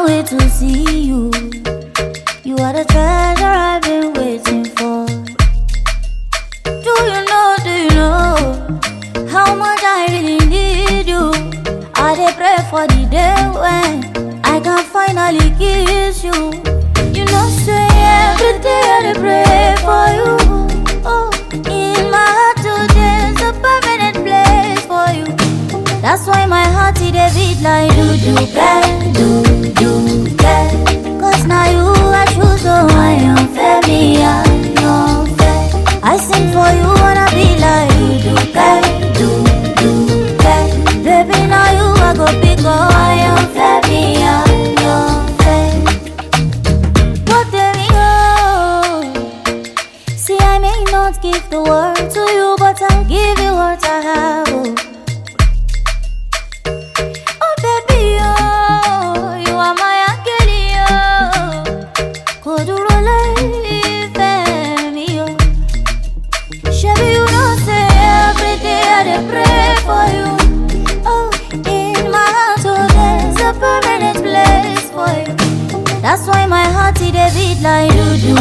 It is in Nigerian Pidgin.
can't wait to see you. You are the treasure I've been waiting for. Do you know, do you know how much I really need you? I dey pray for the day when I can finally kiss you. You know, say every day I dey pray for you. Oh, in my heart today's a permanent place for you. That's why my heart it dey beat like do do bang, do do bang. Cause now you I choose, so I am fair, me I am fair. I sing for you wanna be like do do bang, do do bang. Baby now you I go pick up, I am fair, me I am fair. But there we go. See I may not give the world to you, but I'll give you what I have. Oh. Oh baby, oh, you are my angel, oh. Kò dúró láìfẹ́ mi, oh. Shebi you know say every day I dey pray for you. Oh, in my heart, oh, there's a permanent place for you. That's why my heart it dey beat like do do